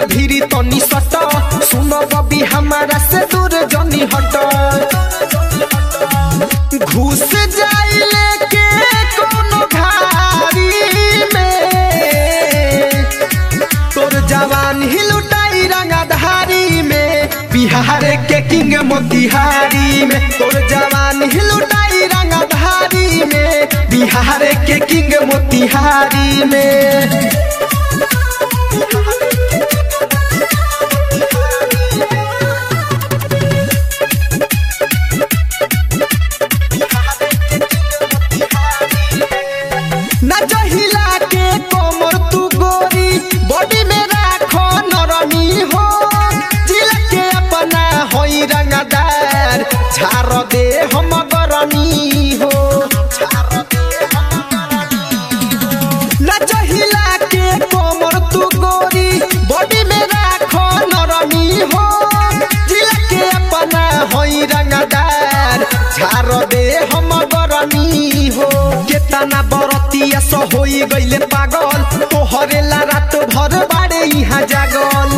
भीरी तनी सट सुनो बबी हमारा से दूर जनी हट घुस जाइले के कोनो घारी में तोर जवान ही लुटाई रंगधारी में बिहार के किंग मोतिहारी में तोर जवान ही लुटाई रंगधारी में बिहार के किंग मोतिहारी में नजहिला के कोमर तू गोरी बॉडी में राखो नरमी हो जिला के अपना होई रंगदार झार दे हम गरमी हो नजहिला के कोमर तू गोरी बॉडी में राखो नरमी हो जिला के अपना होई रंगदार झार दे हम गरमी हो केतना बरतिया सो होई गइले पागल तोहरे ला रात भर बाड़े इहाँ जागल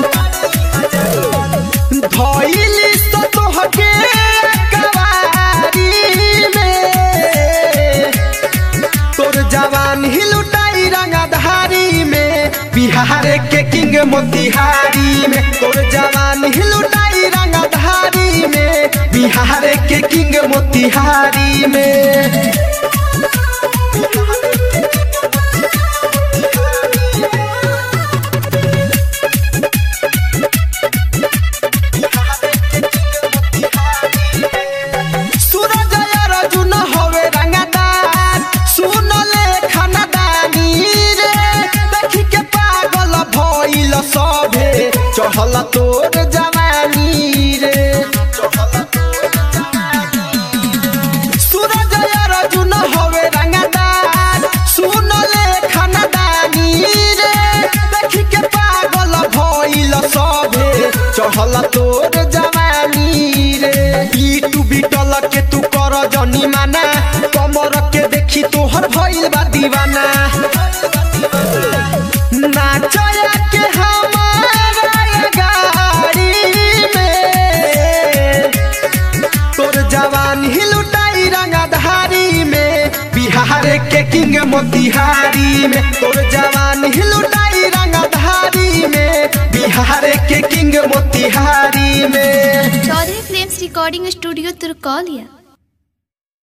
धइली सो तोहके कवारी में तोर जवान ही लुटाई रंगधारी में बिहार के किंग मोतिहारी में तोर जवान ही लुटाई रंगधारी में बिहार के किंग मोतिहारी में सूरज अर्जुन हवे रंगदार सुन ले खानदानी रे देखी के पागल भइल सभे चढ़ल तोर जवानी रे सूरज अर्जुन हवे रंगदार सुन ले खानदानी रे देखी के पागल भइल सभे चढ़ल तोर जवानी रे पीटू बिटल के तू कर जनी माना कमर के देखी तोहर भइल बा दीवाना नाचया के हमारा ये गाड़ी में तोर जवान ही लुटाई रंगधारी में बिहार के किंग मोतिहारी में तोर जवान ही लुटाई रंगधारी में बिहार के किंग मोतिहारी में चौधरी फिल्म्स रिकॉर्डिंग स्टूडियो तुर्कौलिया